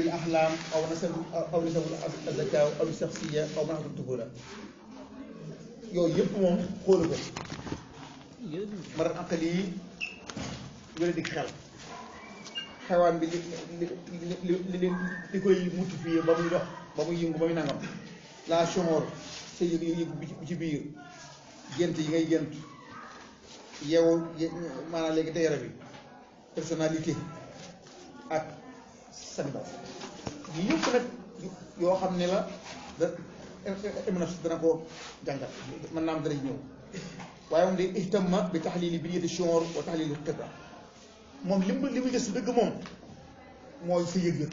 al ahlam aw nasab aw nasabul azakaaw aw shaxsiya aw manaxatul tuhula yooyu yëpp moom xoolu ko marat aqali yi wala di xel xewaan bi li li li li li koy multiplier ba muy dox ba muy yëngu ba muy nangam la chomor sa yëg yëg bi ci biir gént yi ngay gént yow maanaam léegi teyara bi personnalité ak sanda yi yëpp nag yoo xam ne la da émnaf dana ko jàngal mën naa am dara ñëw waaye moom day ihtamma bi taxlili bi yëti chomor wa taxlili xibra moom li mu li muy gëstu dëgg moom mooy sa yëg-yëg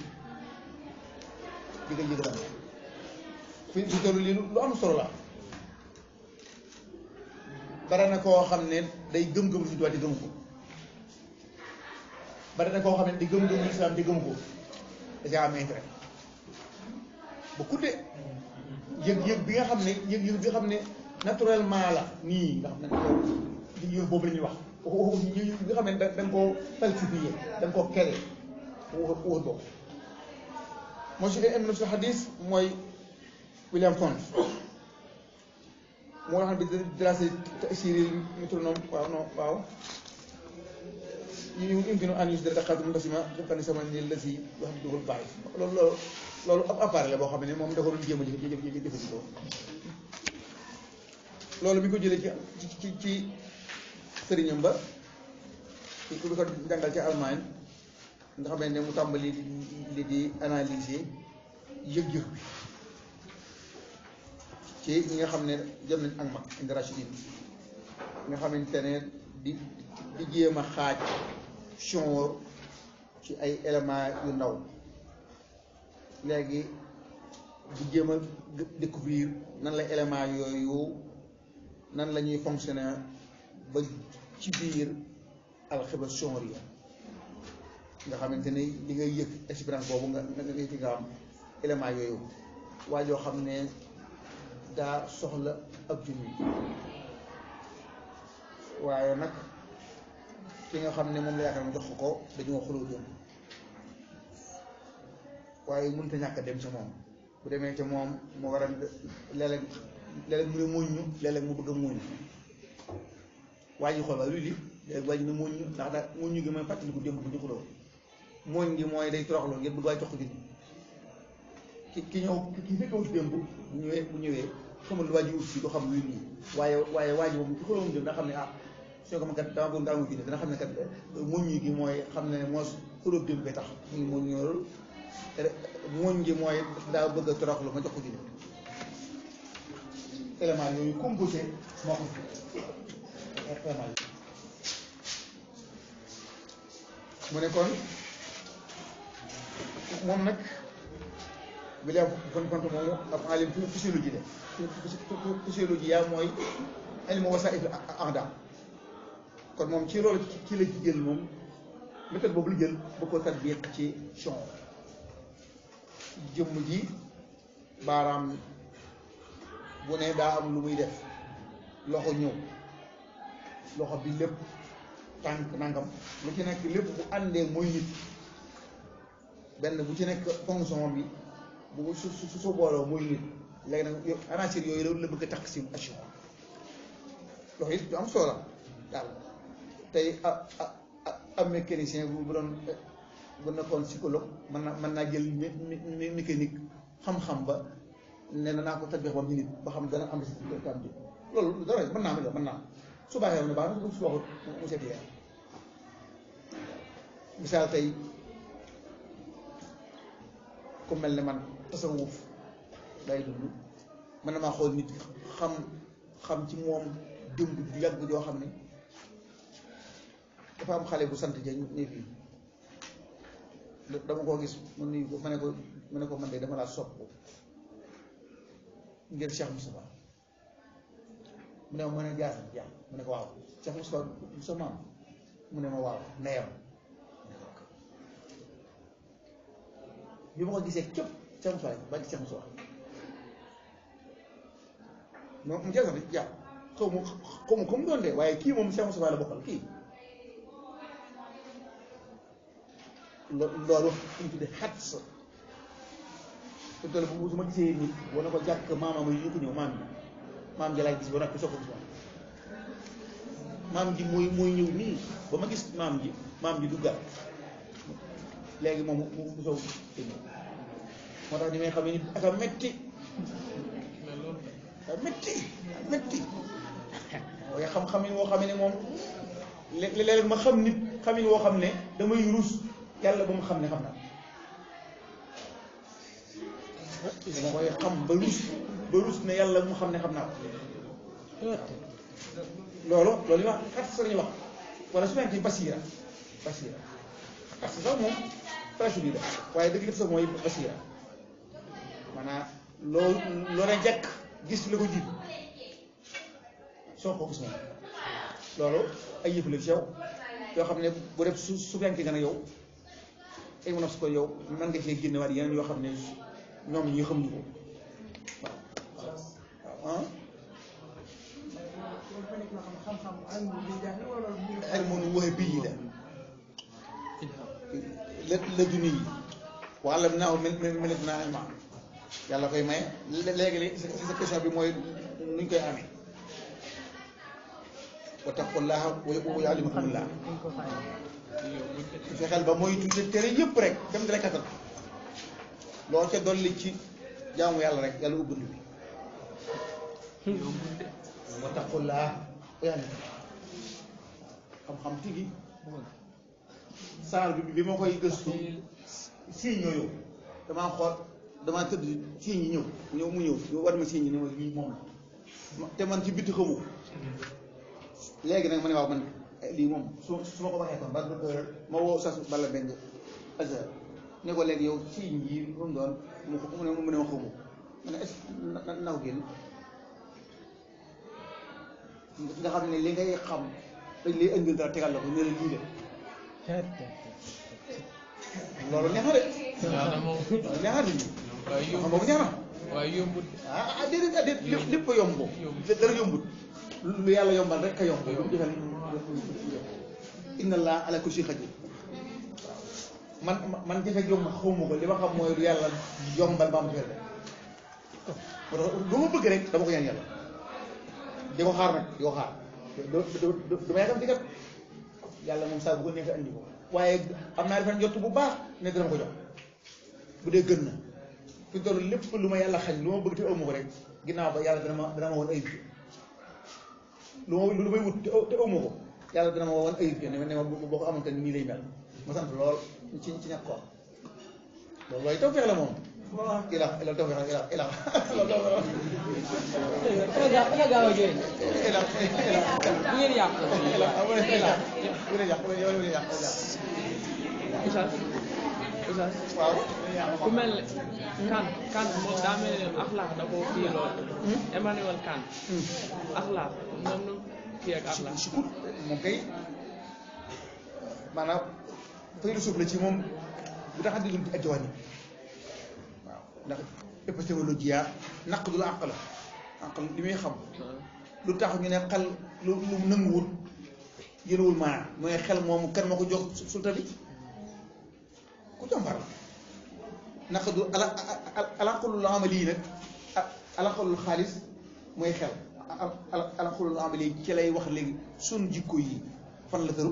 di nga yëg daal fi fi toll lii lu am solo la bare na koo xam ne day gëm-gëm si tubaab di gëm ko bare na koo xam ne di gëm-gëm islam di gëm ko da caa am intérêt ba kudde yëg-yëg bi nga xam ne yëg-yëg bi nga xam ne naturellement la nii nga xam ne ko yëg boobu la ñuy wax waxu ñi nga xam ne da nga koo falsifié da nga koo kere wax wax boobu moo si am na si xadis mooy William Font moo xam ne bi dracé tasiril métronome waaw non waaw yu yumkinu an yusdara daqaatu munqasima xibqan sama ni la si yoo xam ne dugal baax loolu loolu loolu ab appareil la boo xam ne moom da ko doon jéem a jëfandikoo loolu mi ko jëlee ci ci ci sëriñam ba ci ku ko jàngal ci Allemagne nga xam ne mu tàmbali li di analyser yëg-yëg bi ci ñi nga xam ne jot nañ ak mag indi rachidin nga xamante ne di di jéem a xaaj chonor ci ay éléments yu ndaw léegi di jéem a découvrir nan la éléments yooyu nan la ñuy fonctionner ba ci biir alxiba chonria nga xamante ne li ngay yëg expérience boobu nga nga nga ci nga am élément yooyu waa joo xam ne daa soxla ab junni waaye nag ki nga xam ne moom la yaakaar mu jox ko dañoo xuloo jëm waaye mënut a ñàkk a dem ci moom bu demee ci moom mu war a léeg-léeg léeg-léeg mu ne muñu léeg-léeg mu bëgg a muñ waa ji xool waaye luy li léegi waa ji ne muñu ndax daal muñu gi mooy fàttaliku démb bu ñu xuloo muñ gi mooy day toroxlu ngir bëgg waay jox ko junni ki ki ñëw ki fekkewut démb bu ñëwee bu ñëwee xamul lu waa ji ut si du xam luy lii waaye waaye waa ji moom ci xuloo démb dana xam ne ah soo ko ma kat dama bëgg nga amu junni dana xam ne kat muñ gi mooy xam ne moo xuloo démb bi tax muy muñ ñoorul muñ gi mooy daa bëgg a toroxlu ma jox ko junni élément yooyu composé moo ko élément yi mu ne kon moom nag William kon kon moomu ab alim physiologie de physiologie yaa mooy ilmu wasaa'il a'daa kon moom ci loolu ci la jël moom méthode boobu la jël ba ko tatbiq ci chon jëmm ji baaraam bu ne daa am lu muy def loxo ñëw loxo bi lépp tànk nangam lu ci nekk lépp bu àndee mooy nit benn bu ci nekk fonction bi bu su su su booloo mooy nit léegi nag yow anacir yooyu la bëgg a takk si action loxo it du am solo daal tey a am mécanicien bu bu doon bu nekkoon psychologue mën na mën naa jël mécanique xam-xam ba ne na naa ko tatbix ba mu nit ba xam dana am si am bi loolu dara mën naa mën naa su baaxee ne baax na su waxut mu seet leen misaal tey ku mel ne man tasawuf day dund mën na maa xool nit xam xam ci moom dëmb bu yàgg joo xam ne dafa am xale bu sant ja ne fii dama koo gis mu nuyu ko ma ne ko ma ne ko man de dama laa sopp ngir Cheikh Moustapha mu ne ma mën a jaar jaar mu ne ko waaw Cheikh Moustapha sa maam mu ne ma waaw neyam bi ma ko gisee képp Cheikh Moustapha ba ci Cheikh Moustapha moom mu jeex na jaar xaw ma xaw ma ko mu doon de waaye kii moom Cheikh Moustapha la bokkal kii loolu fu ñu tuddee xat sa su toll bu su ma gisee nit wane ko jàkk maamam yi ñu ko ñëw maam ji maam ji laay gis ba noppi soog ko gis moom maam ji mooy mooy ñëw nii ba ma gis maam ji maam ji duggaat léegi moom mu mu soog moo tax ni may xam ne nit aka metti aka metti metti waaye xam-xam yi woo xam ne moom léeg-léeg ma xam nit xamin woo xam ne damay rus yàlla ba mu xam ne xam naa dama koy xam ba rus ba rus ne yàlla mu xam ne xam naa ko loolu loolu ñu wax xat sa lañuy wax wala su fekkee basiira basiira xat sa sax moom presque bii la waaye dëgg def sax mooy basiira maanaam loo loo ne jekk gis la ko jiit soo ko gis moom loolu ay yëf la ci yow yoo xam ne bu def su su fekkee nga ne yow ay mën a su ko yow mën nga cee génne waat yeneen yoo xam ne ñoom ñi xamuñu ko waaw waaw xel moom waxe bii la la la duni yi wala naaw mel mel naa ilma yàlla koy maye léegi li si sa question bi mooy nuñ koy amee wattaqullaha wa yuallimukumullah fexeel ba mooy tuuti tere yëpp rek dem dala kattan loo ca dolli ci jaamu yàlla rek yàlla ubbi bi wattaqullaha wa yuallimukumullah xam-xam tigi saar bi bi ma koy gëstu siiñ ñoo damaa xool damaa tëdd siiñ yi ñëw ñëw mu ñëw ñu war ma siiñ yi ne ma lii moom la te man ci bitti xamu léegi nag ma ne waaw man lii moom su su ma ko waxee kon ba ma woo sas bala benn azar ne ko léegi yow siiñ yi lu mu doon mu mu ne mu ne ma xamu ma ne est na na ko génn nga xam ne li ngay xam dañ lay indil dara tegal la ko ne la lii de loolu neex na de. loolu neex na de ñu. waaye xam yombut boobu neex na. waaye yombut ah ah déedéet ah déedéet lépp lépp a yomb. dara yombut. lu yàlla yombal rek ka yomb. lu mu defal inna allah ala kulli shay'in qadir man man jafe yomb xawma ko li ma xam mooy lu yàlla yombal ba am defal rek. moo tax lu ma bëgg rek dama ko ñaan yàlla. di ko xaar nag di ko xaar. du du du du ma yaakaar di kat yàlla moom saa bu ko neexee andi ko waaye am naa defen jot bu baax ne dina ma ko jox bu dee gën na fi toll lépp lu ma yàlla xañ lu ma bëgg te aw ma ko rek ginnaaw ba yàlla dana ma dana ma woon ayib lu ma lu may wut te aw te aw ma ko yàlla dana ma woon ayib ne ma ne ma boo ko amoon te nii lay mel ma sant lool ci ci ñàkk ko loolu waaye tawfeex la moom ila ila tawfeex la ila ila Ana gaaw a jooy. ila ila Bu ngeen yàq. ila amul ila bu dee yàq bu dee yow bu dee yàq Oustaz Oustaz waaw ku mel ne Kant Kant moom daa mel ne axlaax da koo kii lool. Emmanuel Kant axlaax moom nu kii ak axlaax. sukut moom kay maanaam philosophe la ci moom bu tax a déglu ci ajjawaan yi waaw ndax épistémologie yaa naq du la àq la àq li muy xam lu tax ñu ne xel lu lu nanguwul yëlawul maanaam mooy xel moomu kan ma ko jox sulta bi ku jàmbar la naq du ala alaqulul amali yi nag alaqulul xaalis mooy xel ala alaqulul amali yi ci lay wax léegi sun jikko yi fan la tëru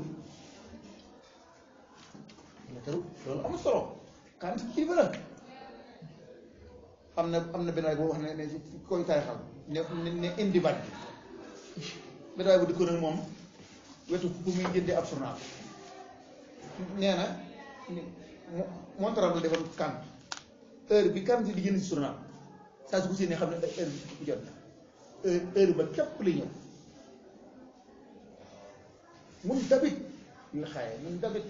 la tëru loolu am solo kan kilifa la am na am na benn waay boo wax ne ne ci koy taarixal ne ne ne indi baat bi benn waay bu dëkkoon ak moom wetu fu muy jëndee ab journal nee na mo montaram la defoon kan heure bi kan di jënd si journal saa su ko séenee xam ne heure bi bu jot na heure heure ba képp lay ñëw mun dabit ñu xaaye mun dabit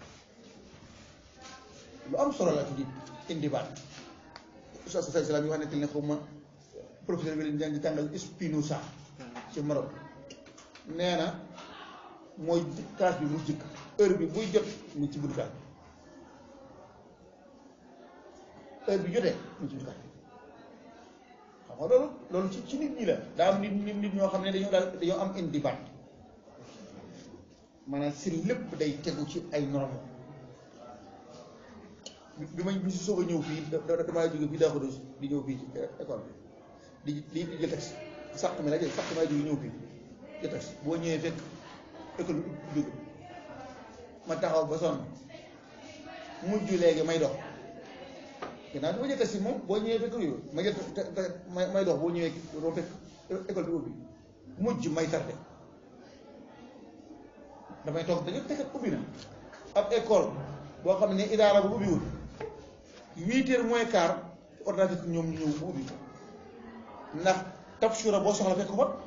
lu am solo la ci di indi baat sa sa salaam yi wax ne ne xaw ma professeur bi leen di tàngal Spinoza ci Maroc nee na mooy classe bi mu jëkk heure bi buy jot mu ci buntu classe bi heure bi jotee mu ci buntu classe bi xam nga loolu loolu ci ci nit ñi la daa am nit nit nit ñoo xam ne dañoo daal dañoo am indi baat maanaam si lépp day tegu ci ay normes bi ma bi si soog a ñëw fii da damaa jóge fii daa ko di ñëw fii ci école bi di di jël taxi sàq mi la jël sàq mi la jóge ñëw fii jël taxi boo ñëwee fekk école bi dugg ma taxaw ba sonn mujj léegi may dox ginnaaw bi ma jël taxi moom boo ñëwee fekk yooyu ma jël may may dox boo ñëwee doo fekk école bi ubbi mujj may tardé damay toog dañu fekk ubbi na ab école boo xam ne idaara bu ubbiwul huit heures moins quart ordinateur ñoom ñu ñëw bu ubbi ndax tabshura boo soxla fekk ko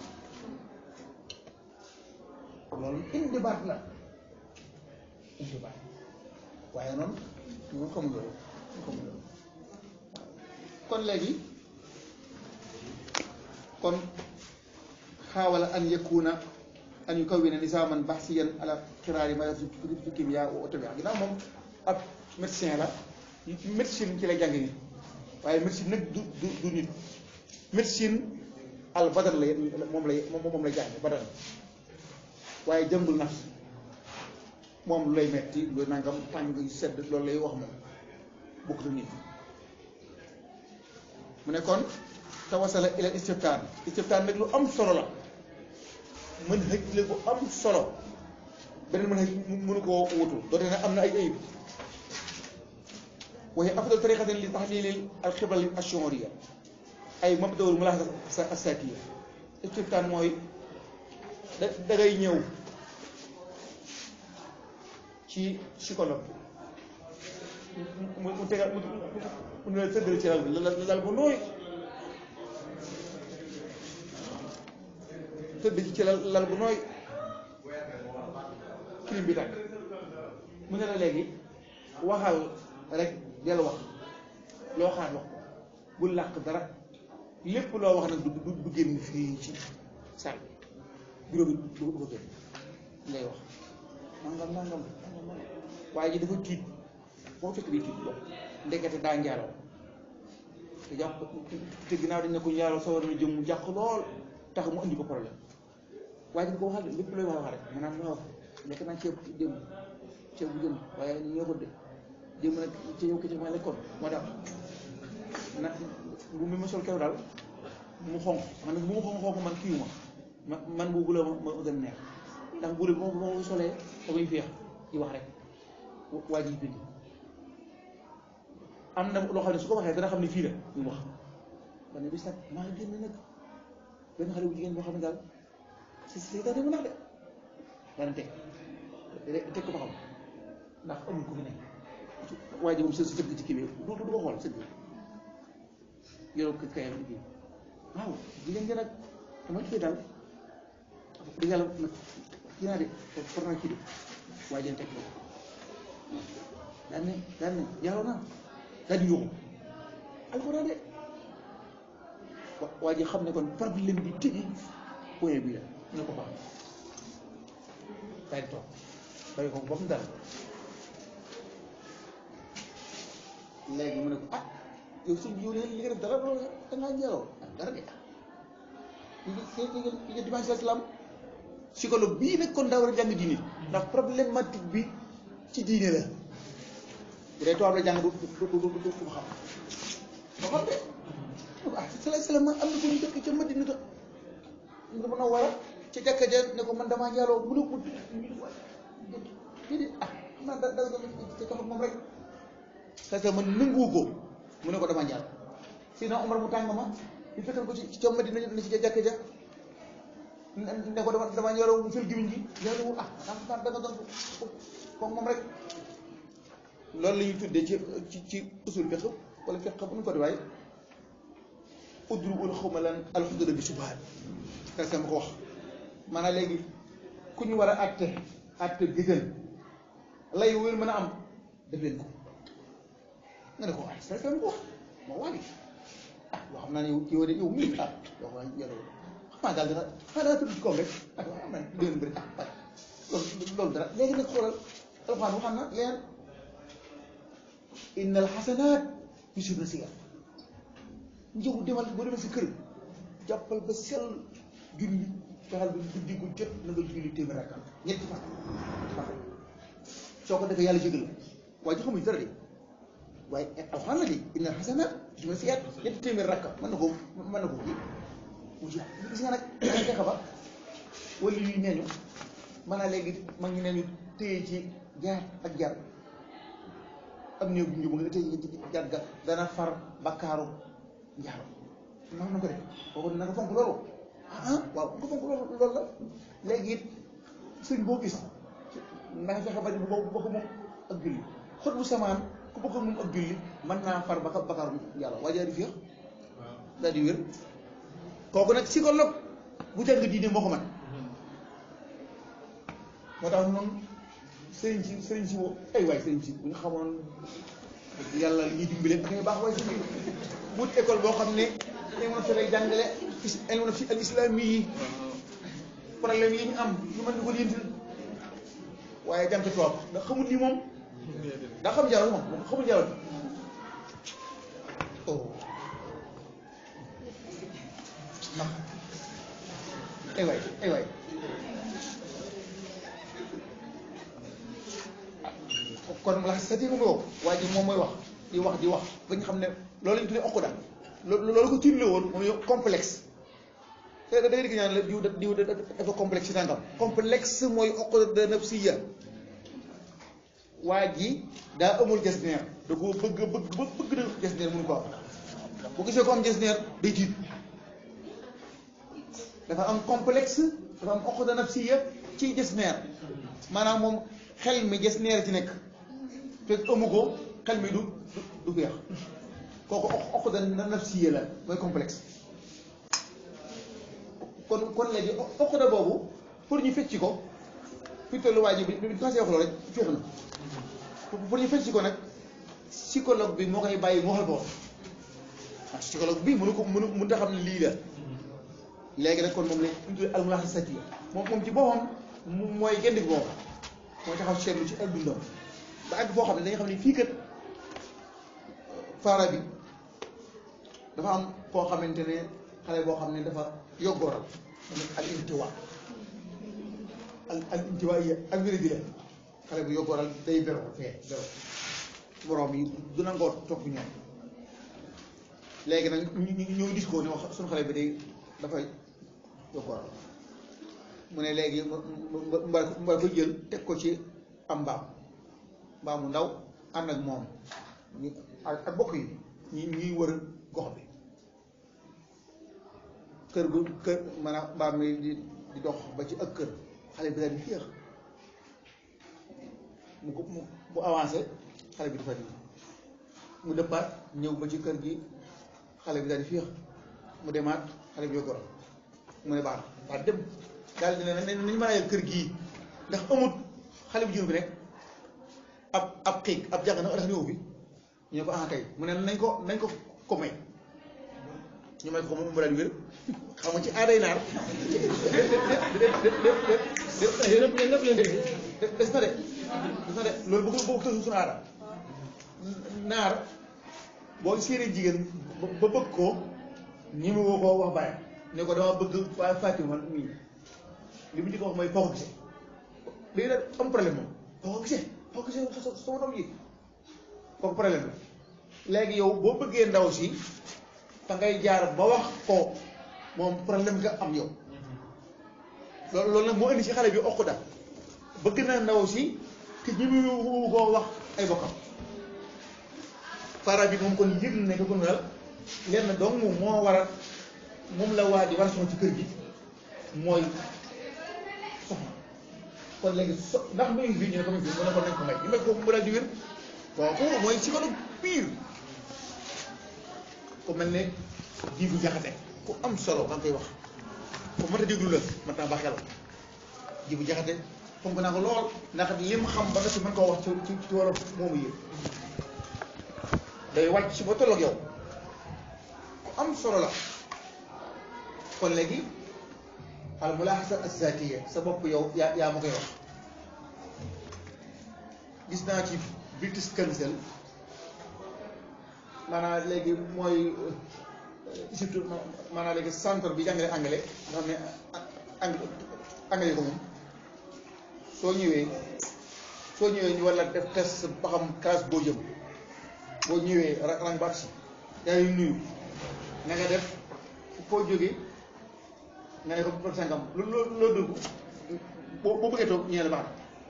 loolu indi baat la indi baat waaye noonu ñu xamul loolu ñu xamul loolu kon léegi kon xaawala an yakuna an yukawwina nisaaman bahsiyan ala xiraari ma fi kimia wa otomia ginnaaw moom ab médecin la médecine ci lay jàng nit waaye médecine nag du du du nit médecine al badal lay moom lay moom lay jàng badal waaye jëngul nafs moom lu lay metti lu nangam tàng yu sedd loolu lay wax moom bokk na nit mu ne kon tawasala ila istiftaan istiftaan nag lu am solo la mën xëj la bu am solo beneen mën xëj mënu koo wutu doonte ne am na ay ayib waaye afdal tariqatin li taxlili al xibral ashuriya ay mabdawul mulaxasa asakiya istiftaan mooy da da ngay ñëw ci psychologue mu mu tegal mu mu ne la tëddal ci lal bi la lal bu nooy tëdd ci lal lal bu nooy clim bi tàkk mu ne la léegi waxal rek del wax loo xaar wax ko bul làq dara lépp loo wax nag du du du génn fii ci salle bi bureau bi du ko génn ngay wax nangam nangam nangam waaye ji dafa tiit boo fekk di tiit boobu ndekete daa njaaloo te jàpp te ginnaaw dañ ne ko njaaloo sa war na jëm mu jàq lool tax mu andi ko problème waaye dañ ko waxal lépp looy wax wax rek maanaam waaw lekk naa ceeb démb ceeb bu jëm waaye ñoo ko de démb nag ci yow ki ci ma lekkoon moo tax na bu mi ma sol kew daal mu xonq man nag bu mu xonq xonq man kiiwu ma man bu bula ma ma gën neex ndax bu bu ma ko solee damay féex di wax rek waa ji bind am na loo xam ne su ko waxee dana xam ne fii la ñu wax ba ne bis nag maa ngi génn nag benn xale bu jigéen boo xam ne daal si si daal mu nax de daana teg teg ko ba xam ndax amul ku fi nekk waa ji moom së sëgg ci kii bi du du ko xool sëgg yoroo kayam liggéey waaw jigéen gi nag dama kii daal di yàlla nag kii naa de for naa kii de waa ji teg ko daan ne daan ne yàlla naa daal di yóbbu alxuraan de waa ji xam ne kon problème bi tëji point bi la ñu ko baax daal di toog bàyyi ko ba mu dal léegi mu ne ko ah yow si yow li nga def dara loolu da ngaa njaaloo ah dara de li nga li nga dimanche l'islam psychologue bii nag kon daa war a jàng diine ndax problématique bi ci diine la bu dee tubaab la jàng du du du du du xam ba xam de ah salaay salaam am na ko ñu dëkk ca Madina ta nga mën a war a ca jàkka ja ne ko man damaa njaaloo mu ne ko déedéet ah man da da da ca kafa moom rek parce que man nanguwu ko mu ne ko damaa njaal sinon Omar mu tàng ma ñu fekkal ko ci ci ca Madina ne ci ca jàkka ja ne ko dama damaa njaaloo mu fil gimiñ gi njaaloo ah da nga doon ko moom rek loolu la ñuy tuddee ci ci ci usul fiqh wala fiqh bu ñu ko di waaye udru ul xawma lan alxudura bi subhaat parce que ma ko wax maanaam léegi ku ñu war a àtte àtte gëgën lay wér mën a am def leen ko nga ne ko ah c'est que ma ko wax moo wàlli ah loo xam naa ne yow yow de yow mii ah yoo xam ne yow xam naa daal dina xanaa dana tudd ci koom rek ah waaw am na déwén bëri ah waaye loolu loolu dara léegi nag xoolal alxuraan waxam na leen inna alxasanaat yusibna siyaat njëw demal boo demee si kër jàppal ba sell julli fexeel ba guddi gu jot na nga julli téeméer rakka ñetti fan fan soo ko defee yàlla jégal la waaye ji xamuñ dara de waaye alxuraan la di inna xasanaat dima siyaat ñetti téeméer rakka mën na ko mën na ko kii wuti gis nga nag dañ fexe ba wala yuy neeñu mën naa léegi mag ñi neeñu téye ci jaar ak jar am néew bu njub nga téye ci jar ga dana far bakkaaru njaaro man na ko def kooku na nga fonk loolu ah waaw nga fonk loolu loolu la léegi it sëñ boo gis na nga fexe ba di bokk bokk moom ak julli xot bu samaan ku bokk moom ak julli mën naa far baka bakkaaru yàlla waa jaari féex daal di wér kooku nag psychologue bu jàng diine moo ko man moo tax noonu sëriñ si sëriñ si woo ay waay sëriñ si bu ñu xamoon yàlla li ñuy dimbale ak ay baax waaye sëriñ wut école boo xam ne dañ mën a fexe jàngale elmona fi al islami yi problème yi ñu am ñu mën di ko lijjanti waaye jàng tubaab ndax xamul lii moom daa xam jaral moom moom xamul jaral oh ndax ay waay ay waay kon la sa tiigu nga waa ji moom mooy wax di wax di wax ba ñu xam ne loolu lañu tuddee okkuda loolu ko tiitle woon moom yow complexe te da ngay dégg ñaan la diw diw dafa complexe si tàngam complexe mooy okkuda nafsiya waa ji daa amul gestionnaire da ko bëgg bëgg ba bëgg na gestionnaire mënu ko am bu gisee ko am gestionnaire day tiit dafa am complexe dafa am okkuda nafsiya ci gestionnaire maanaam moom xel mi gestionnaire ci nekk fekk amu ko xel mi du du feex kooku okkuda nafsiya la mooy complexe kon kon léegi okkuda boobu pour ñu fecci ko fi tollu waa ji bi bi passé wax loolu rek féex na pour ñu fecci ko nag psychologue bi moo koy bàyyi mu waxal boppam ah psychologue bi mënu ko mënu mënu ta xam ne lii la léegi nag kon moom la ñu tuddee almulaxasatiya moom moom ci boppam mooy genn gi boppam mooy taxaw seetlu ci ak dundam ba àgg foo xam ne dañu xam ne fii kat faara bi dafa am koo xamante ne xale boo xam ne dafa yoggooral al intiwa al al intiwa yi ak wér di la xale bu yoggooral day bero fee bero borom yi du nangoo topp ñoom léegi nag ñu ñu gis ko ne wax suñu xale bi day dafay yoggooral mu ne léegi mba mba ko jël teg ko ci am mbaam mbaamu ndaw ànd ak moom ñu ak bokk yi ñi ñuy wër gox bi kër gu kër maanaam mbaam mi di di dox ba ci ak kër xale bi daal di féex mu ko mu mu avancé xale bi dafa di mu dëppaat ñëw ba ci kër gi xale bi daal di féex mu demaat xale bi yoggoro mu ne baax baax dem daal di ne nañu mën a yegg kër gii ndax amut xale bu jigéen bi rek ab ab xiig ab jàng na ndax ñëw fi ñu ne ko ah kay mu ne nañ ko nañ ko ko may ñu may ko moom mu daal di wér xam nga ci aaday naar des na de des na de loolu bëgg bëgg tësu suñu aada naar boo séenee jigéen ba bëgg ko ñi ma woo ko wax bàyyi ne ko dama bëgg waa Fatima man mii li mu njëkk wax mooy foo ko gisee léegi nag am problème moom foo ko gisee foo ko gisee sa sama doom ji kooku problème la léegi yow boo bëggee ndaw si fa ngay jaar ba wax ko moom problème nga am yow loolu loolu nag moo indi ci xale bi okk da bëgg na ndaw si te ñi mu koo wax ay bokkam para bi moom kon yëg na ne ko kon daal lenn donc moom moo war a moom la waa ji war a soxla ci kër gi mooy soxna kon léegi so ndax muy fi ñu ne ko muy fi mu ne ko nañ ko may ñu may ko mu daal di wér waaw kooku mooy psychologue pire ku mel ne jiibu jaxate ku am solo maa ngi koy wax ku mat a déglu la mat naa ba xel jiibu jaxate fonk naa ko lool ndax li mu xam ba nga si mën koo wax ci ci ci wolof moomu yëpp day wàcc si ba tolloog yow ku am solo la kon léegi al mulahasa azatiya sa bopp yow yaa yaa ma koy wax gis naa ci British Council maanaam léegi mooy surtout maanaam léegi centre bi jàngale anglais nga xam ne ang anglais ko moom soo ñëwee soo ñëwee ñu war la def test ba xam classe boo jëm boo ñëwee ra- rang ba si yaa ngi nuyu na nga def foo jógee nga ne ko toog sangam lu loo loo dugg boo boo bëggee toog ñee la baax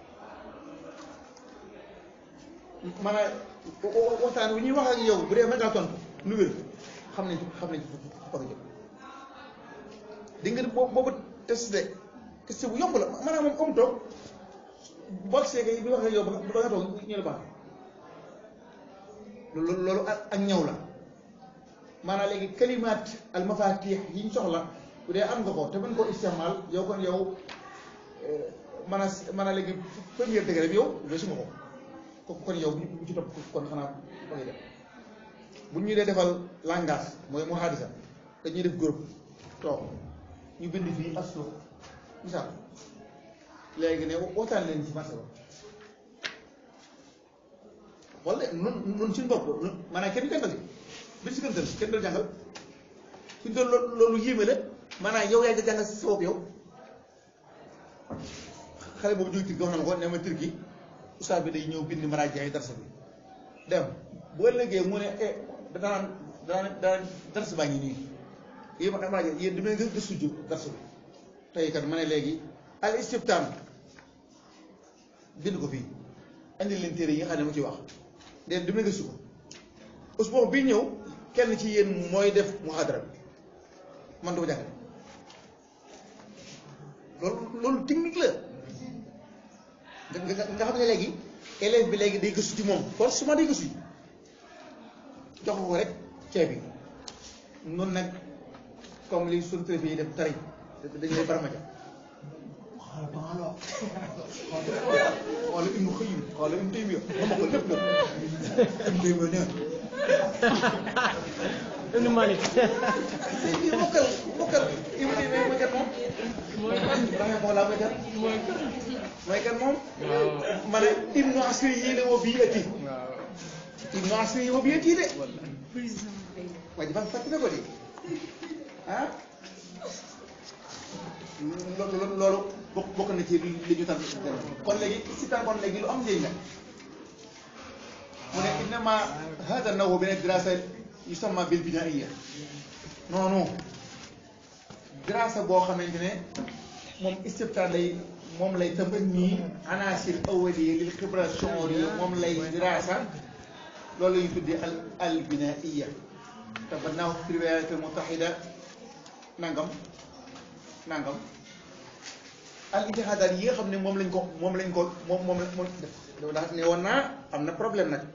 na maanaam waxtaan wi ñuy wax ak yow bu dee mën ngaa tontu lu wér xam nañ xam nañ fa fa jëm di nga boo boobu testé testé bu yomb la maanaam moom comme toog boo seegee bi wax ak yow ba nga ba nga toog ñu la baax loolu loolu ak ak ñaw la maanaam léegi kalimaat al mafatih yi ñu soxla bu dee am nga ko te mën koo istimaal yow kon yow man a man a léegi première degré bi yow weesu nga ko kon yow bu ci topp kon xanaa ba ngay def bu ñu dee defal langage mooy muhaadisa dañuy def groupe toog ñu bind fii aslo misaal léegi ne waxtaan leen ci marché ba wala nun nun suñu bopp maanaam kenn jàngal yi bi si gëntal kenn dal jàngal suñu doon loolu loolu yéeme la maanaam yow yaa ngi jàngal sa bopp yow xale boobu jóge Turquie wax na ma ko ne ma Turquie ustaas bi day ñëw bind maraaji ay darsa bi dem bu ëllëgee mu ne eh danaan danaan danaan darsa baa ngi nii yéen ma maraaji yéen di may nga gëstu ju darsa bi tey kat ma ne léegi al istiftaan bind ko fii andi leen téere yi nga xam ne mu ci wax den di may gëstu ko usboo bi ñëw kenn ci yéen mooy def muhadara bi man du ko jàngale loolu loolu technique la nga nga nga xam ne léegi élève bi léegi day gëstu ci moom forcément day gëstu jox ko rek ceeb bi noonu nag comme li suñu préfet yi def tari dañu lay baramaja xaaral ba nga xoolal Ibnu Xayyim xoolal Ibnu Taymiya xam ko lépp lépp Ibnu Taymiya nee Ibnu Malik na mokkal mokkal Ibnu Taymiya mooy kat moom mooy kan rahimahullah mooy kat mooy kan mooy kat moom waaw ma ne Ibnu Asir yi la woo bii ëtti waaw Ibnu Asir yi woo bii ëtti de wallahi waaye dafa fàttali ko de ah loolu loolu bokk bokk na ci li ñu tànn kon léegi si tànn kon léegi lu am njëriñ la mu ne innama hada nawu min dirasa yusamma bil binaiya non non dirasa boo xamante ne moom istiftaan lay moom lay tëmbal nii anasir awaliya lil xibra shuuri moom lay dirasa loolu la ñu tuddee al al binaiya te ba naaw fi riwayat al mutahida nangam nangam al ijtihaadaat yi nga xam ne moom lañ ko moom lañ ko moom moom la moom def ndax ne woon naa am na problème nag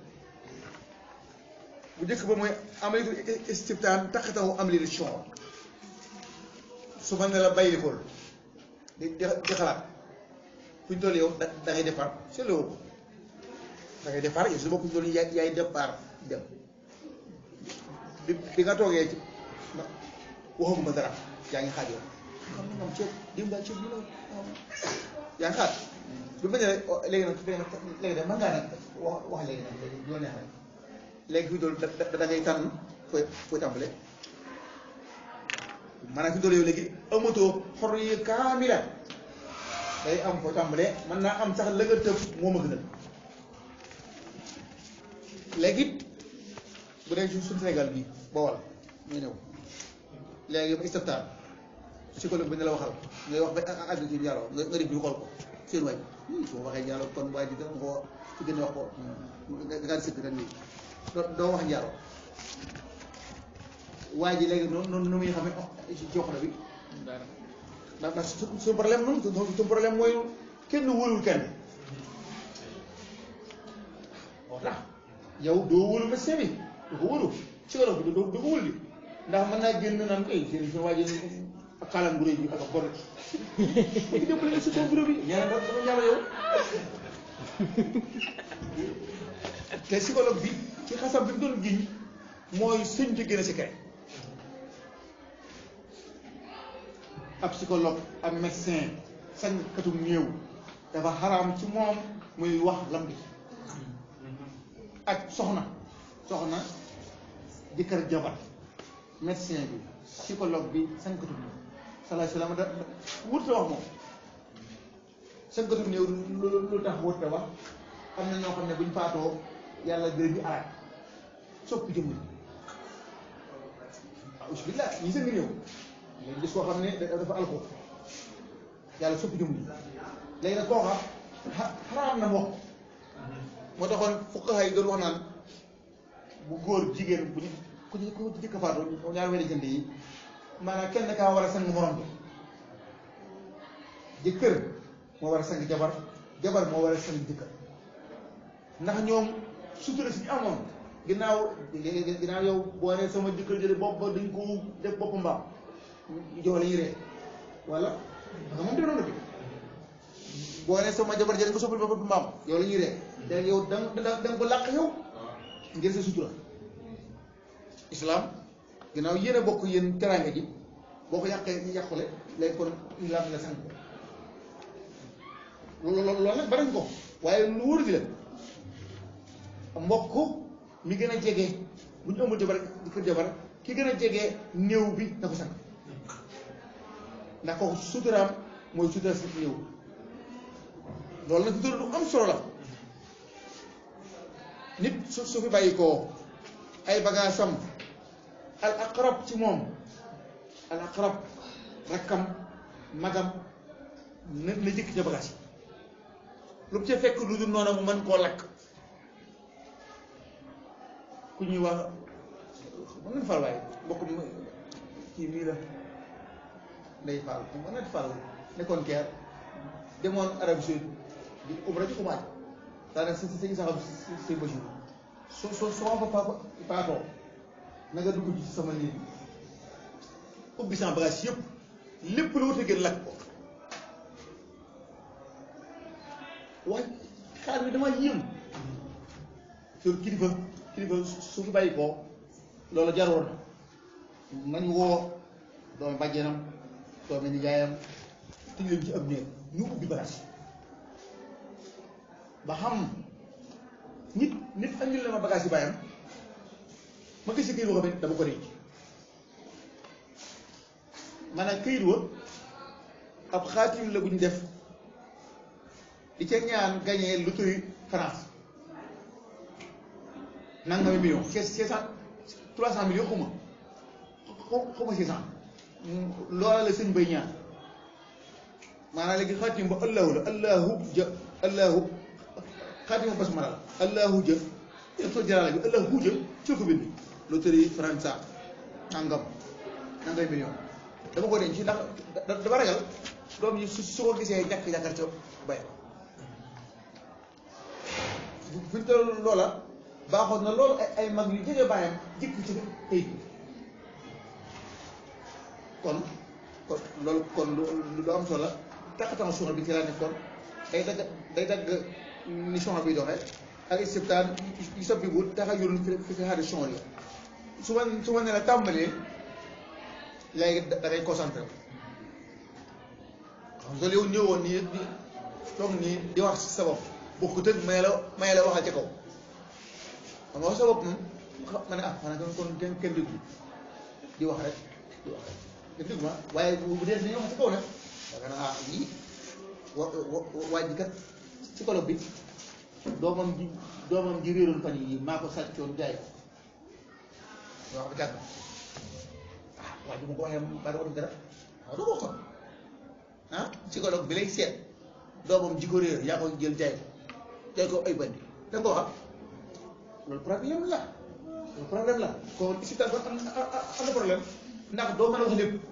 bu njëkk ba mooy amalatu istiftaan taxatahu amlil shuur su ma ne la baylikool di di di xalaat fu ñu toll yow da da ngay départ seetlu ko da ngay départ yow su bopp ñu toll yaay yaay départ dem bi bi nga toogee ci waxaguma dara yaa ngi xaaj yow xam nga moom ceeb démb daal ceeb bi la yaa ngi xaar bu ma nee léegi nag léegi nag mën ngaa nag wax wax léegi nag léegi loo neex rek léegi fi dool da da ngay tànn fooy fooy tàmbale maanaam fi dool yow léegi amatoo xor yi kaamila day am fooy tàmbale mën naa am sax la nga tëb moo ma gënal léegi bu dee ci suñu Sénégal bi Bawol muy ñëw léegi ba istiftaan psychologue bi ne la waxal ngay wax ba àgg ci njaaloo nga nga def ñu xool ko seen waay su ma waxee njaaloo kon waa ji dana ko ci gën a wax ko nga nga di sëkk rek nii doo doo wax njaaloo waa ji léegi noonu noonu nu muy xamee ci joxna bi dara ndax ndax su suñu problème noonu suñu problème mooy kenn wóolul kenn ndax yow doo wóolu médecin bi du ko wóolu psychologue bi du du ko wóolu bi ndax mën naa génn naan koy seen seen waa ji ak xaalam bu rëy bi ak a bon bu ñu jëppale si ton bureau bi ñeneen rek dama njàll yow te psychologue bi ci xasam bi mu doon giñ mooy sëñ ci gën a secret ab psychologue ak médecin sañ katum néew dafa xaraam ci moom muy wax lam bi ak soxna soxna jëkkër jabar médecin bi psychologue bi sañ katum néew salaay salaam da wut wax moom sañ katum néew lu lu tax wut wax am na ñoo xam ne buñ faatoo yàlla dër bi araat soppi jëmm ah bismillah ñi seen ngi ñëw léegi gis koo xam ne dafa alko yàlla soppi jëmm ji léegi nag kooka xaraam na moo moo taxoon fuqaha yi doon wax naan bu góor jigéen bu ñu ku ci ku ci jëkk faatu ñaar wéy jënd yi maanaam kenn kaa war a sang morom bi jëkkër moo war a sang jabar jabar moo war a sang jëkkër ndax ñoom sutura si ñu amoon ginnaaw ginnaaw yow boo nee sama jëkkër jële bopp ba dañ ko def bopp mbaam jox la ñuy ree wala nga moom denoon na bi boo nee sama jabar jële nga soppal bopp mbaam yow la ñuy ree te yow da nga da nga ko làq yow ngir sa sutura islam ginnaaw yéen a bokk yéen teraanga ji boo ko yàqee ñu yàqule léegi kon islam la sang loolu loolu nag barañ ko waaye lu wóor gi la mbokk mi gën a jege bu ñu ëmbul jabar di kër jabar ki gën a jege néew bi na ko sang ndax kooku suturaam mooy sutura si néew loolu nag sutura lu am solo la nit su su fi bàyyi koo ay bagaasam al aqrab ci moom al aqrab rakkam magam na na jëkk ca bagaas yi lu mu ca fekk lu dul noonu mu mën koo lakk ku ñuy wax mën nañ fal waaye mbokk mi kii mii la ndey Fall mën nañ fal nekkoon keer demoon Arabie Saoudite di umra ci xumaaj daanaka si si si saxam si si Bachir so so soo fa pa paatoo na nga dugg ci sama néeg ubbi sama bagage yëpp lépp lu wute gën lakk ko waaye xaar bi dama yéem sur kilifa kilifa su fi bàyyi ko loolu jaroon na nañ woo doomi bàjjenam doomi nijaayam tëj leen ci ab néeg ñu ubbi bagage ba xam nit nit andil na ma bagage yi bàyyam ma gis këyit woo xam ne dama ko denc maanaam këyit wa ab xaatim la bu ñu def di ca ñaan gagné loterie France nangami million six six cent trois cent millions xuma xuma six cent loola la sëñ bay ñaan maanaam léegi xaatim ba allahu la allahu ja allahu xaatima basmala la allahu jë def soo jaraala bi allahu jë ci ko bind loterie France nangam nangay million dama ko denc ndax dama ragal doom yi su su ko gisee ñàkk yaakaar ca bay fi ñu toll loola baaxoon na loolu ay ay mag yu jege bàyyam jëkk ci këyit kon kon loolu kon lu am solo la taxatan suuna bi ci laa nekkoon day dagg day dagg ni suuna bi doxee ak istibtaan yu sa bibul taxa yurun fi fi fi xaari suuna yi su ma su ma ne la tàmbalee léegi da ngay concentré xam nga yow ñëwoon nii di toog nii di wax si sa bopp bokkut ak may la may la waxal ca kaw xam nga wax sa bopp moom ma ne ah xanaa kon kon kenn kenn déglu di wax rek di wax rek kenn déglu ma waaye bu dee dañuy wax ci kaw nag yaakaar naa ah lii wa wa waaj bi kat ci kolo bi doomam ji doomam ji réeroon fan yi maa ko sàccoon jaay ko wax ba jàgg ah waaj bi mu ko waxee ba doon dara waaw du ko kon ah psychologue bi lay seet doomam ji ko réer yaa ko jël jaay ko jaay ko ay bandi da nga ko wax loolu problème la loolu problème la kon si tam am am na problème ndax doo mën a wax lépp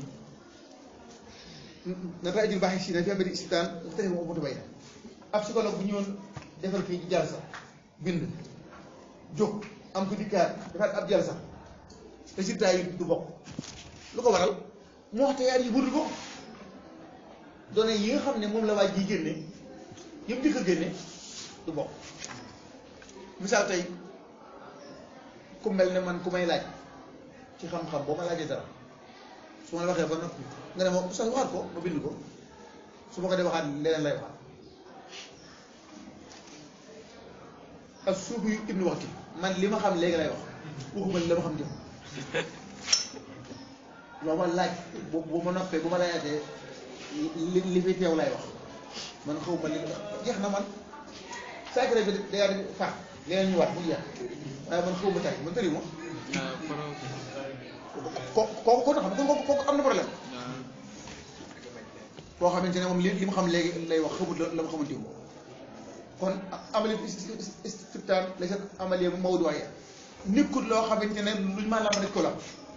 na taa jul baaxee si na fi amee di istitaan te mu moto bay ab psychologue bu ñëwoon defal fii ci jàll sax bind jóg am ko dikkaat defaat ab jàll sax résultat yi du bokk lu ko waral moo wax te yaar yi wërul ko données yi nga xam ne moom la waa ji génne yëpp di ko génne du bokk misaal tey ku mel ne man ku may laaj ci xam-xam boo ma laajee dara su ma la waxee ba noppi nga ne ma sax waxaat ko ma bind ko su ma ko dee waxaat leneen lay waxaat ak suubu yu ibnu waxti man li ma xam léegi lay wax waxuma li la ma xam jëm loo ma laaj bu bu ma noppee bu ma laajaatee li li fi teew lay wax man xaw ma li jeex na man saakare bi day daal di fàq leneen ñu waat mu jeex waaye man foofu ba tey man tëri moom ko kooku ko xam kooku kooku am na problème koo xamante ne moom li li mu xam léegi lay wax xamut la la mu xamante moom kon amali istibtaan la sa amalee bu mawdu waaye nekkul loo xamante ne luñ maa lam nit ko la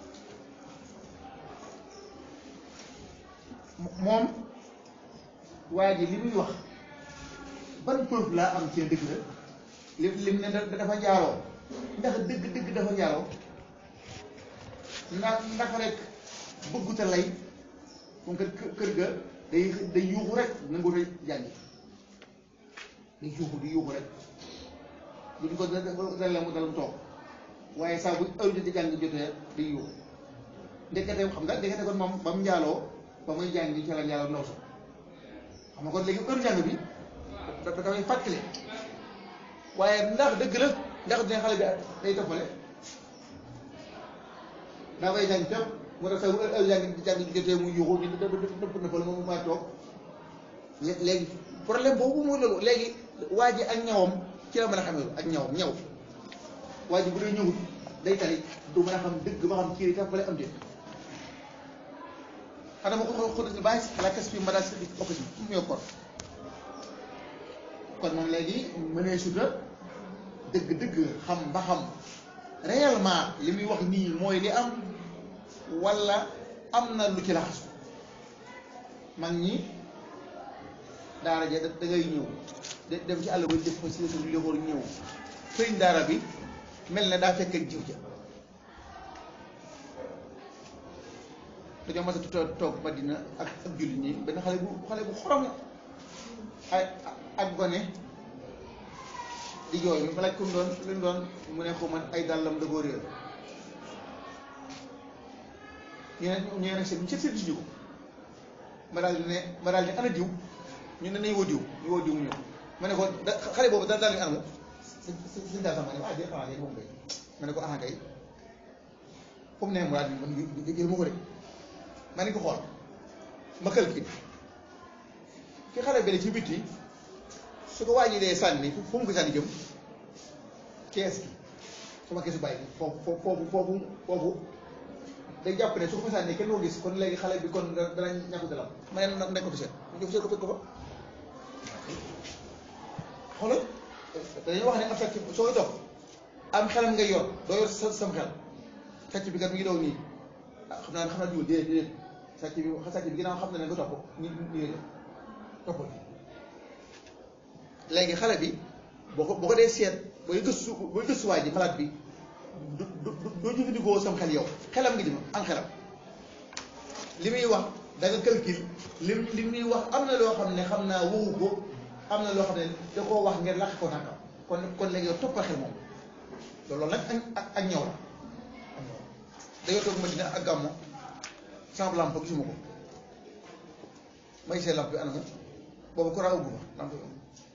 moom waa ji li muy wax ban preuve laa am ci dëgg la li lim ne dafa jaaroo ndax dëgg dëgg dafa jaaroo ndax ndax rek bëgguta lay moom kër kër ga day day yuuxu rek nangu te jàngi day yuuxu di yuuxu rek duñ ko dal mu dal mu toog waaye saa bu heure joti jàng jotee day yuuxu ndekete xam nga ndekete kon moom ba mu njaaloo ba muy jàng ci la njaaloo ndaw sax xam nga kon léegi heure jàng bi da dafay fàttali waaye ndax dëgg la ndax dina xale bi day toppale daa koy jàng fépp moo tax sax bu heure jàng jàng jotee mu yuuxu ñu dëpp dëpp na fa la moom maa toog léegi problème boobu mooy loolu léegi waa ji ak ñawam ci la mën a xamee ak ñawam ñaw waa ji bu dee ñëwut day tali du mën a xam dëgg ba xam kii tax bale am déet xanaa ma ko xool bàyyi si la kes bi ma daal si opposition mu ñëw kon kon moom léegi mënee suta dëgg-dëgg xam ba xam réellement li muy wax nii mooy li am walla am na lu ci laxasu mag ñi daara ja da ngay ñëw dem ci àll ba def fa si suñu loxoor ñëw sëriñ daara bi mel na daa fekk ak jiw ja dañoo mas a toog Madina ak ak jullit ñi benn xale bu xale bu xorom ay ak gone di jooy mi ma laaj ko mu doon lu mu doon mu ne ko man ay dàllam da koo réer ñu ne ñu ne nag seen ñu seet seet ñu ko ma daal di ne ma daal di ne ana diw ñu ne nañ woo diw ñu woo diw mu ñëw ma ne ko da xale boobu daal daal di anamu si si si daal sama ne ah déedéet ah moom kay ma ne ko ah kay fu mu ne mu daal di man gis ma ko de ma ne ko xool ma xel kii ki xale bi ci bitti su ko wàññi dee sànni fu mu ko sànni jëm kees gi sama keesu bàyyi foofu foofu foofu foofu day jàpp ne su ko fa sànni kenn koo gis kon léegi xale bi kon dana ñàkk dalam ma ne nag nañ ko fi seet ñu fi seet ko fekk ko fa xoolal dañuy wax ne am sàcc sooy dox am xelam ngay yor doo yor sa sam xel sàcc bi kat mi ngi daw nii ah xam naa ne xam naa jiwul déedéet déedéet sàcc bi sàcc bi ginnaaw xam na ne nga topp ñu ñu ñu toppal léegi xale bi boo ko boo ko dee seet booy gëstu booy gëstuwaay ji malade bi du du doo jëfandikoo sam xel yow xelam nga jëm am xelam li muy wax da nga calcul li li muy wax am na loo xam ne xam naa waxu ko am na loo xam ne da koo wax ngeen làq ko nangam kon kon léegi yow toppal xel moom loolu nag ak ak ñëw la ak ñëw dañoo toog Madina ak gàmmo sama lampe gisuma ko may see lampe bi anamu boobu ko raaw guma lampe bi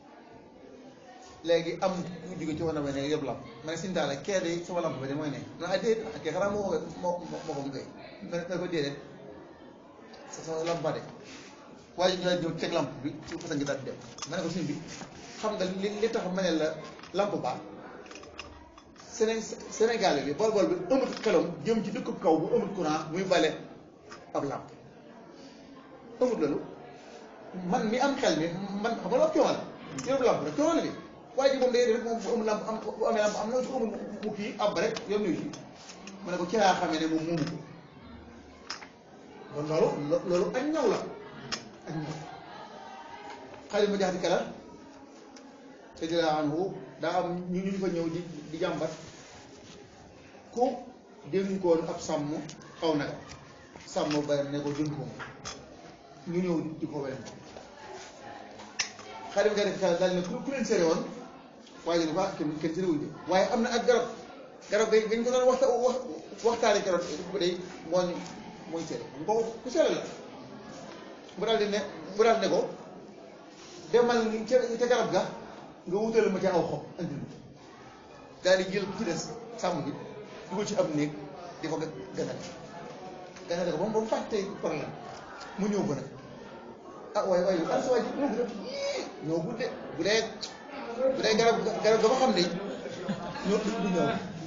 léegi am ku jóge ci war na ba ne yëpp lamp ma ne suñu daal kee de sama lamp ba de mooy ne non ah déedéet ah kee xanaa moo ko moo moo ko mu koy ma ne ko déedéet sa sa lamp ba de waaye ñu daal ñëw teg lamp bi ci façon ngi daal di dem ma ne ko suñ bi xam nga li li tax ma ne la lamp ba Séné Sénégal bi bool bool bi ëmut xelam jëm ci dëkkub kaw bu ëmut courant muy bale ab lamp ëmut loolu man mi am xel mi man xam nga loolu coono la yóbbu lamp rek coono la bi waaye ji moom day def moom bu amul lamp am bu amee lamp am na su amul mu kii ab rek yoon nuyu si ma ne ko ci laa xamee ne moom moomu ko kon loolu loolu ak ñaw la ak ñaw xale ma jax di kala te di la anhu daa am ñu ñu fa ñëw di di jàmbat ku dénkoon ab sàmm aw naga sàmm ba ne ko jënd ko ñu ñëw di ko wér xale bi nga def xel daal ne ku ku leen sere woon waaye ñu baax kenn kenn sere wuñ de waaye am na ak garab garab ga gañ ko doon waxta wax waxtaane garab bu day moo ñu mooy sere ñu ko ku sere la mu daal di ne mu daal ne ko demal ca ca garab ga nga wutal ma ca aw xob andi ma daal di jël ci des sàmm bi dugal ci ab néeg di ko ganale ganale ko ba mu ba mu fàtte problème mu ñëw ko nag ah waaye waaye an sa waay ji ñoo gudde ñoo gudde bu dee bu dee garab garab ga fa xam ne ñoo du ñëw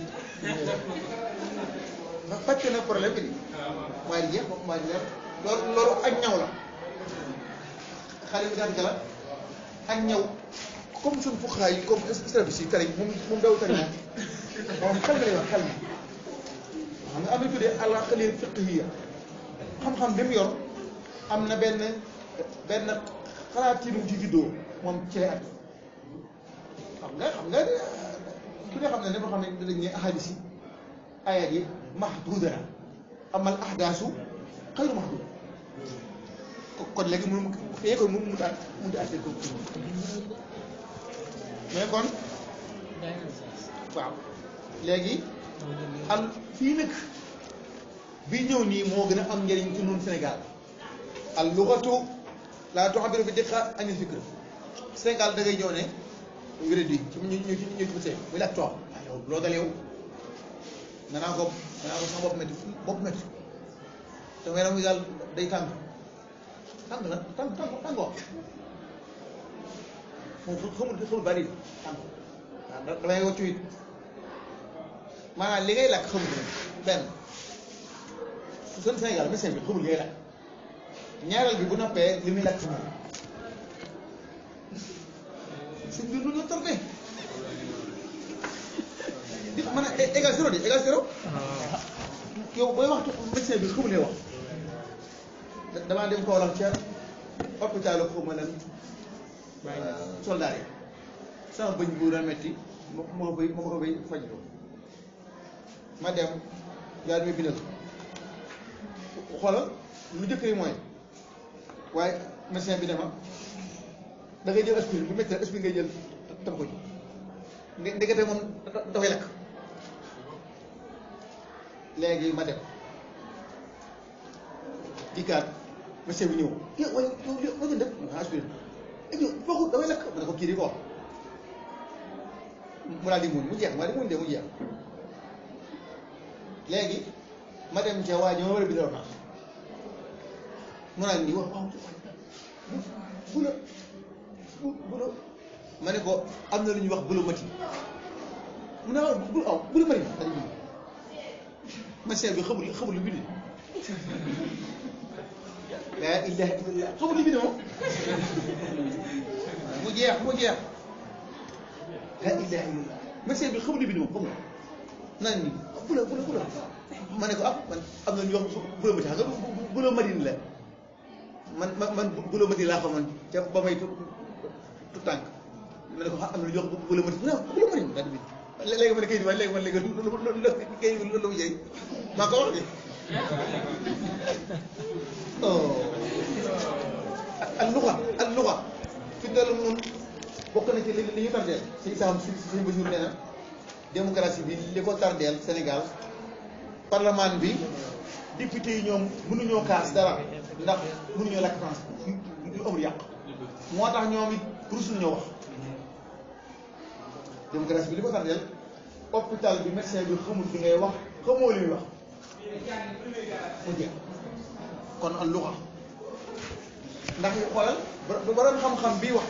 ma fàcc na problème bi di waaye di jeex waaye di leer loolu loolu ak ñaw la xale bi daanaka la ak ñaw comme suñu fuqahaa yi comme service yi tari moom moom daw tari moom moom xel nga lay wax xel mi xam nga am na tuddee al-aqliyya fiqhiyya xam-xam bi mu yor am na benn benn xalaatinu ci juddoo moom ci lay at xam nga xam nga ku ne xam ne dafa xam ne dañ ne ahadis yi ayat yi mahduda la amal ahdaasu xayru mahdud kon léegi mënu fee kon mu mu taat mu taat ko mais kon waaw léegi al fii nag bi ñëw nii moo gën a am njëriñ ci ñun Sénégal al lughatu la tu'abbiru bi diqqa an al-fikr Sénégal da ngay ñëw ne wéradi ci ñu ñu ñu ñu ci muy la toog yow loo dal yow nga naa ko nga naa ko sama bopp métti bopp métti te yaram wi daal day tàng tàng na tàng tàng tàngoo moom xamul xamul bari tàng waaw damay wàccu it maanaam li ngay lakk xamul benn seen Sénégal médecin bi xamul li ngay lakk ñaareel bi bu noppee li muy lakk moom suñ bi lu ñu tardé di mën a égal zéro di égal zéro yow booy waxtu médecin bi xamul lay wax damaa dem Kaolack ca hôpital xaw ma lan soldat yi sama bëñ bu doon metti ma ma koy ma ko koy faj ko ma dem yaa damay bindal xoolal lu jëkk yi mooy waaye médecin bi ne ma da ngay jël aspirine bu métti rek aspirine ngay jël tam ko ji nde ndekete moom dafay lakk léegi ma dem dikkaat médecin bi ñëw yow waaye yow yow ma gën def ma aspirine et puis boo damay lakk ma ne ko kii di ko wax mu daal di muñ mu jeex ma di muñ de mu jeex léegi ma dem ca waa ji ma war a bindal ordonnance mu naan nii wax waaw bu la bu bu la ma ne ko am na lu ñuy wax bu la mati mu ne waaw bu aw bu la mati dañ bind médecin bi xamul xamul lu bind laa ilaha illallah xamul lu bind moom mu jeex mu jeex laa ilaha illallah médecin bi xamul lu bind moom xamul naan ni bu la bu la bu la ma ne ko ah man am na ñu wax bu la mati xam nga bu la madine la man man man bu la mati laa xamoon ca ba may tu tu tànk ma ne ko ah am na lu ñu wax bu la mati non bu la mati daal di bind léegi ma ne kayit bi waaye léegi man léegi lu lu lu kayit bi lu lu mu jëriñ maa ko wax de oh al luxa al luxa fi dal mun bokk na ci li li ñu tardeel si saam si suñu Basiru nee na démocratie bi li ko tardeel Sénégal parlement bi député yi ñoom mënuñoo kaas dara ndax mënuñoo lakk France lu amul yàq moo tax ñoom it rusul ñoo wax démocratie bi li ko tardeel hôpital bi médecin bi xamul li ngay wax xamoo li muy wax mu jeex kon al luxa ndax ñu xoolal ba borom xam-xam bii wax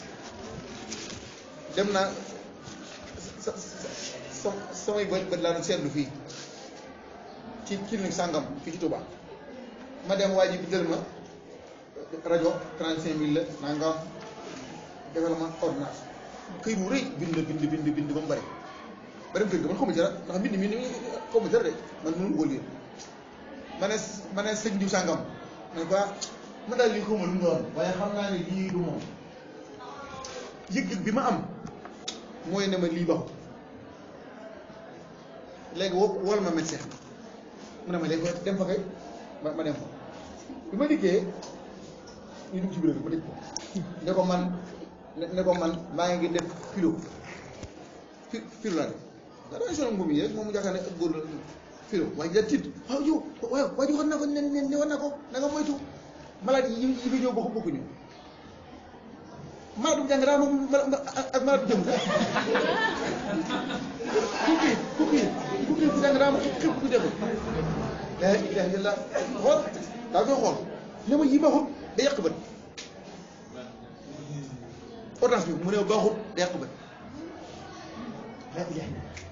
dem na sa sa samay bët bët laa doon seetlu fii ci clinique sàngam fii ci Touba ma dem waa ji bindal ma rajo 35000 la nangam defal ma ordonnance këy bu rëy bind bind bind bind ba mu bëri ba dem kër ga man xaw ma dara ndax mbind mi ni xaw ma dara de man mënu ko lire ma ne ma ne sëñ diw sàngam ma ne ko ma daal li xaw ma lu mu doon waaye xam naa ne lii du moom yëg-yëg bi ma am mooy ne ma lii baxu léegi woo wol ma médecin mu ne ma léegi dem fa kay ma ma dem fa bi ma dikkee ñu dugg ci bureau bi ma dégg ko ne ko man ne ko man maa ngi def kilo fi filo laa def da dangay sonal ngum yi rek moom mu jàkkaar ne ak góor la filo waaye da tiit waaw yow waaw waa ji waxoon naa ko ne ne ne war naa ko na nga moytu malade yi yi fi ñëw bokk bokkuñu malade bu jàng daa moom ak malade bu jëm kukki kukki kukki bu jàng daa moom xib ku jëm la ilaha illallah xool daa koy xool ne ma yi baaxut da yàq bët ordonnance bi mu ne baaxut da yàq bët la ilaha illallah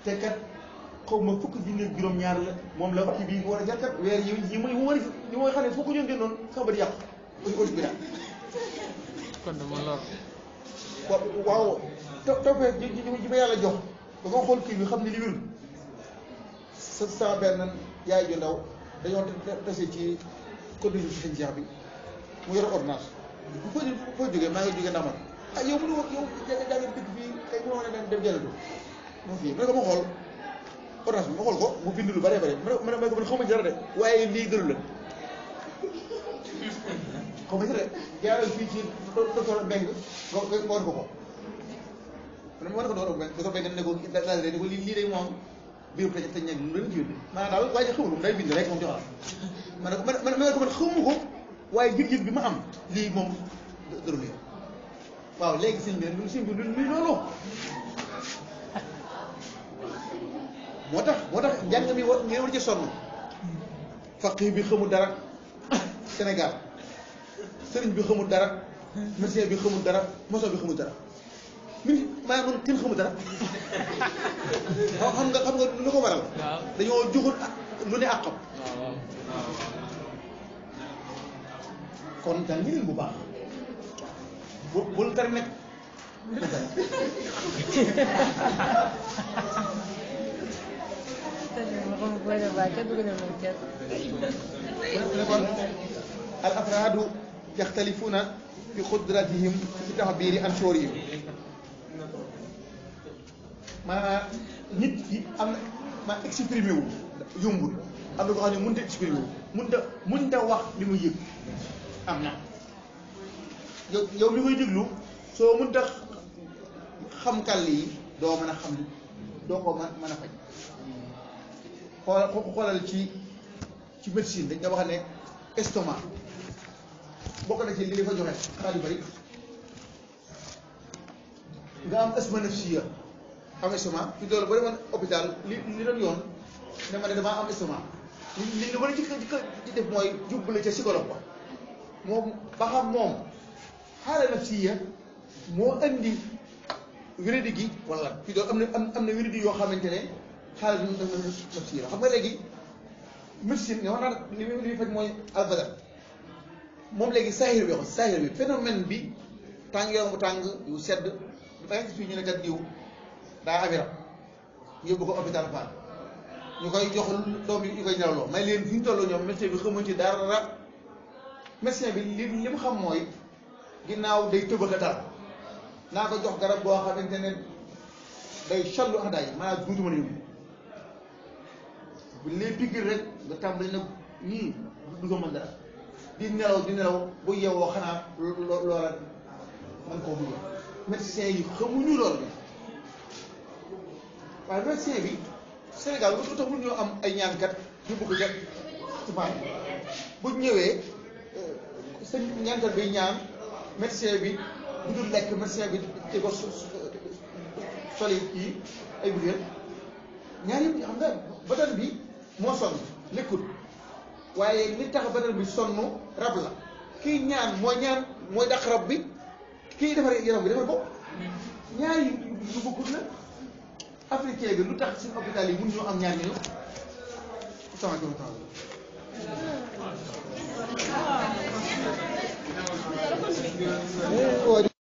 te kat xaw ma fukki junni ak juróom-ñaar la moom la kii bii war a jar kat weer yi yi muy war a yi mooy xam ne fukki ñoom génnoon sax ba di yàqu aussi aussi bi daal kon dama lor wa waaw to toppee ji ji ji ma yàlla jox ba ma xool kii bi xam ne li wérul sa sama benn yaay ju ndaw dañoo tase ci condition si sëñ Cheikh bi mu yor ordonnance bu foo foo jógee maa ngi jógee Ndamar ah yow mu ne yow jaa jaa dëkk fii tey bu ma dem dem jëlatu moom fii ma ne ko ma xool ordonnance bi ma xool ko mu bind lu bëree bëri ma ne ma ne ma ne ko man xaw ma ci dara de waaye lii gënu la xaw ma ci de jaaral fii ci docteur Mbeng nga nga war ko ko man ma war ko docteur Mbeng docteur Mbeng ne ko daal de ne ko lii lii day moom biir tëj tëj ñag lu leen ci yóbbu maanaam daal waaye xamul moom day bind rek moom joxal ma ne ko man man ma ne ko man xamu ko waaye yëg-yëg bi ma am lii moom dëru lii waaw léegi sëñ bi lu sëñ bi lu luy loolu moo tax moo tax njàng mi war ngeen war ci sonn faqih bi xamul dara Sénégal sëriñ bi xamul dara médecin bi xamul dara maçon bi xamul dara min maa man kenn xamul dara xam nga xam nga lu ko waral waaw dañoo joxul lu ne àqam waaw waaw kon jàng leen bu baax bu bul tari nekk kon al afraadu yaxtalifuuna fi qudratihim fi taxbiiri an shuurihim maanaam nit ki am na ma exprimé wu yombul am na ko xam ne mënut a exprimé wu mënut a mënut a wax li muy yëg am na yow yow mi koy déglu soo mënut a xam kàll yi doo mën a xam doo ko mën mën a faj xoolal xoolal ci ci médecine dañ nga wax ne estomac bokk na ci li li fa joxe xanaa yu bëri nga am asma nafsiya am estomac fi doolu ba demoon hôpital li li doon yoon ne ma ne damaa am estomac li li li war a ci ci def mooy jubbale ca psychologue ba moom ba xam moom xaala nafsiya moo andi wéradi gi wala fi doon am na am am na wéradi yoo xamante ne xaala nafsiya xam nga léegi médecine nga wax naa li li muy faj mooy albadal moom léegi saahir bi wax saahir bi phénomène bi tàng yaram bu tàng yu sedd da ngay gis fii ñu ne kat diw daa amiram yóbbu ko hôpital Fann ñu koy jox doom yi ñu koy ñarawloo may leen fi ñu toll ñoom médecin bi xamuñ ci dara médecin bi li li mu xam mooy ginnaaw day tëbaka dal naa ko jox garab boo xamante ne day challu ak daay maanaam duutu mën a yóbbu bu lay piqûre rek nga tàmbali nag nii du ko mën dara di nelaw di nelaw bu yeewoo xanaa lo- loola man koo bëgg médecin yi xamuñu loolu bi waaye médecin bi Sénégal lu tax ñoo am ay ñaankat yu bëgg jot ci fan bu ñëwee sa ñaankat bi ñaan médecin bi bu dul lekk médecin bi ci ko soli kii ay butéel ñaar yëpp xam nga batal bi moo sonn lekkut waaye li tax batal bi sonn rab la kii ñaan mooy ñaan mooy dàq rab bi kii defar yaram bi defar ko ñaar yu yu bokkut la africain bi lu tax suñu hôpital yi mun ñoo am ñaar ñooñu sama jom taala